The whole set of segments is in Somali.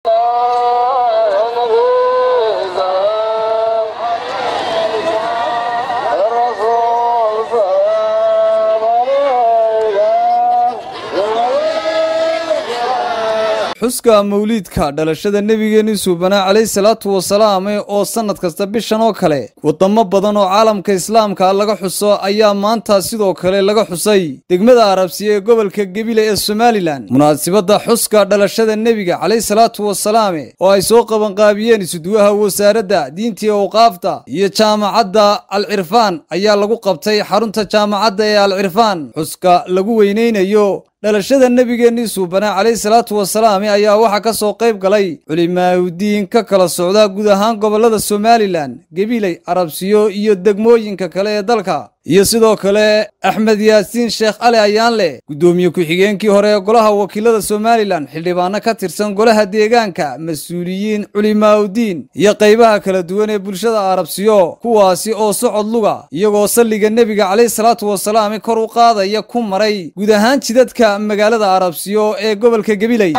xuska mawliidka dhalashada nebigeenni suubanaa calayhi salaatu wasalaam oo sannad kasta bishan oo kale wadamo badan oo caalamka islaamka laga xuso ayaa maanta sidoo kale laga xusay degmada arabsiya ee gobolka gebile ee somalilan munaasibadda xuska dhalashada nebiga calayhi salaatu wasalaame oo ay soo qabanqaabiyeen isuduwaha wasaaradda diintii awqaafta iyo jaamacadda alcirfaan ayaa lagu qabtay xarunta jaamacadda ee alcirfaan xuska lagu weyneynayo dhalashada nebigeennii suubanaa calayhi salaatu wasalaam ayaa waxaa ka soo qayb galay culimaaudiin ka kala socda guud ahaan gobollada somalilan gebiley arabsiyo iyo degmooyinka kale ee dalka iyo sidoo kale axmed yaasiin sheekh cali ayaanleh guddoomiye ku-xigeenkii hore ee golaha wakiilada somalilan xildhibaano ka tirsan golaha deegaanka mas-uuliyiin culimaaudiin iyo qaybaha kala duwan ee bulshada arabsiyo kuwaasi oo socod luga iyagoo salliga nebiga calayhi salaatu wasalaam kor u qaadaya ku maray guud ahaan jidadka magaalada arabsiyo ee gobolka gebiley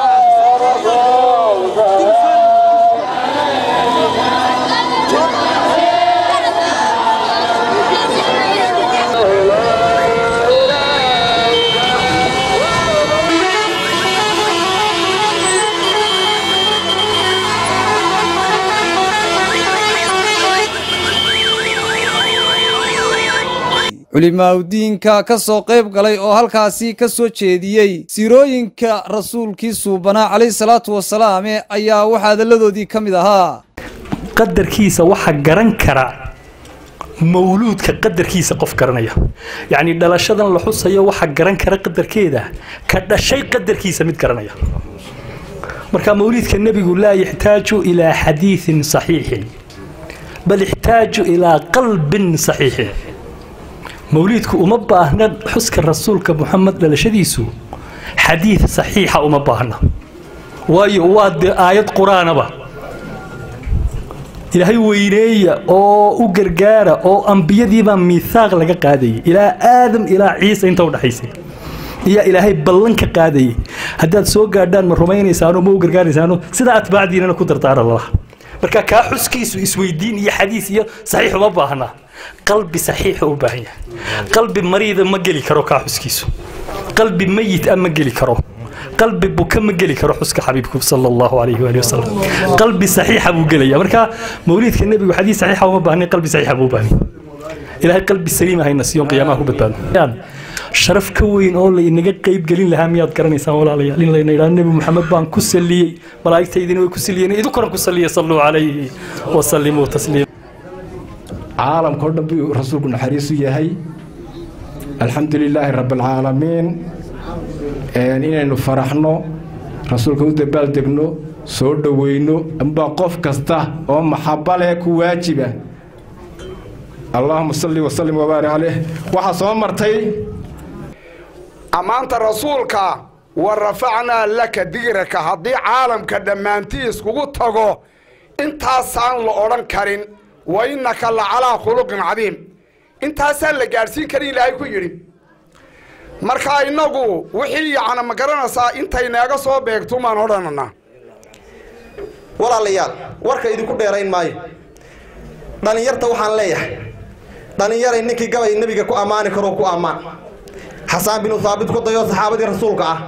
culimaaudiinka ka soo qayb galay oo halkaasi ka soo jeediyey siirooyinka rasuulkii suubanaa calayhi salaatu wasalaam ayaa waxaa hadalladoodii ka mid ahaa qadarkiisa waxa garan kara mawluudka qadarkiisa qof garanaya yacni dhalashadan la xusayo waxa garan kara qadarkeeda ka dhashay qadarkiisa mid garanaya marka mawliidka nebigu laa yaxtaaju ilaa xadiidin saxiixin bal ixtaaju ilaa qalbin saxiixin mawliidku uma baahna xuska rasuulka muxamed dhalashadiisu xadiid saxiixa uma baahna waayo waa dee aayad qur-aanaba ilaahay weyneeya oo u gargaara oo ambiyadiibaa miihaaq laga qaadayay ilaa aadam ilaa ciisa inta udhaxaysay ayaa ilaahay ballan ka qaadayay haddaad soo gaadhaan ma rumaynaysaano ma u gargaaraysaano sidaa atbaacdiinana ku dardaara lalaha marka kaa xuskiisu isweydiin iyo xadiis iyo saxiix uma baahna qalbi saxiixa u baahan yahay qalbi mariida ma geli karo kaa xuskiisu qalbi mayit ah ma geli karo qalbi buka ma geli karo xuska xabiibku sala allahu calayhi waali wasalam qalbi saxiixa buu gelaya marka mawliidka nebigu xadiis saxiixa uma baahnay qalbi saxiixa buu u baahnay ilaahay qalbi saliim ahayna siyoon qiyaamaha ku badbaado sharaf ka weyn oo la inaga qayb gelin lahaa miyaad garanaysaan walaalayaal in layna idhaa nebi maxamed baan ku saliyey malaa'igtaydina way ku saliyeen idinkuna ku saliya salluu calayhi wasallimuu tasliima caalamka o dhan buu rasuulku naxariisu yahay alxamdu lilaahi rabbialcaalamiin inaynu faraxno rasuulka u dabaaldegno soo dhoweyno ambaa qof kasta oo maxaba leh ku waajiba allaahuma salli wasallim wabaarik caleyh waxaa soo martay ammaanta rasuulka wa rafacnaa laka digraka haddii caalamka dhammaantii iskugu tago intaasaan la odhan karin wa innaka la calaa khuluqin cadiim intaasaan la gaadhsiin karin ilaahay ku yidhi marka innagu wixii yacna ma garanaysaa intaynaaga soo beegtumaan odhananaa walaalayaal warka idinku dheerayn maayo dhallinyarta waxaan leeyahay dhallinyaray ninkii gabay nebiga ku ammaani karoo ku ammaan xasaan binu haabit ku dayo saxaabadii rasuulka ah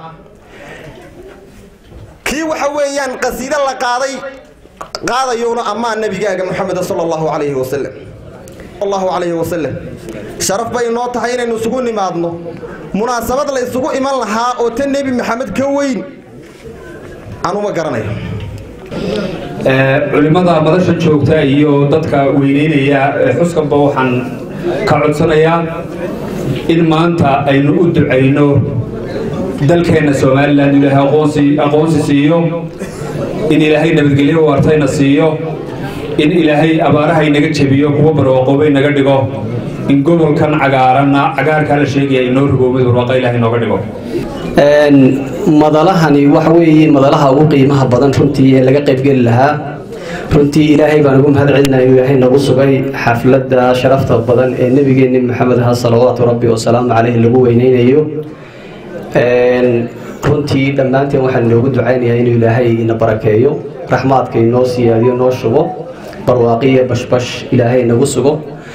kii waxa weeyaan qasiide la qaaday qaadayowna ammaan nebigaaga moxameda sala allahu calayhi wasalam allahu calayhi wasalam sharaf bay inoo tahay inaynu isugu nimaadno munaasabad la isugu iman lahaa oo ta nebi maxamed ka weyn anuma garanayo culimmada madasha joogta iyo dadka weyneynaya xuskanba waxaan ka codsanayaa in maanta aynu u ducayno dalkeenna somalilan ilaahay aqoonsi aqoonsi siiyo in ilaahay nabadgelyo waartayna siiyo in ilaahay abaaraha inaga jebiyo kuwa barwaaqoobay naga dhigo in gobolkan cagaaranna cagaarkaa la sheegaya inoo rigoobay barwaaqa ilahay inooga dhigo madalahani waxa weeye madalaha ugu qiimaha badan runtii ee laga qaybgeli lahaa runtii ilaahay baan ugu mahad celinaya inuu ilaahay nagu sugay xafladda sharafta badan ee nebigeenni maxamed aha salawaatu rabbi wasalaamu caleyhi lagu weyneynayo runtii dhammaanteen waxaan inoogu ducaynayaa inuu ilaahay ina barakeeyo raxmaadka inoo siyaadiyo noo shubo barwaaqiya bashbash ilaahay inagu sugo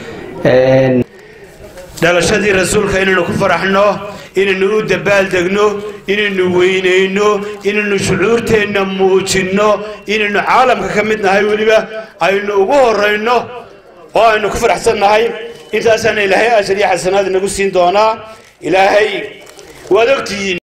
dhalashadii rasuulka inaynu ku faraxno inaynu u dabaaldegno inaynu weynayno inaynu shucuurteenna muujinno inaynu caalamka ka mid nahay weliba aynu ugu horayno oo aynu ku faraxsan nahay intaasaana ilaahay ajar iyo xasanaad inagu siin doonaa ilaahay waad ogtihiin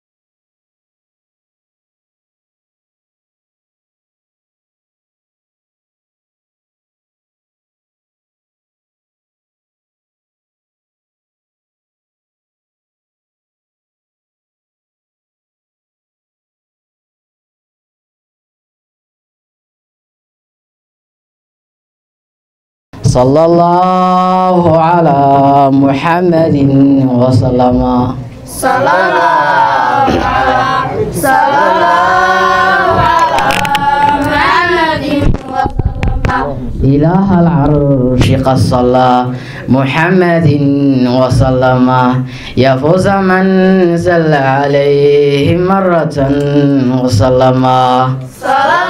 صلى الله على محمد وسلم صلى الله على صلى الله على محمد وسلم إله العرش قد صلى محمد وسلم يفوز من زل عليه مرة وسلم صلى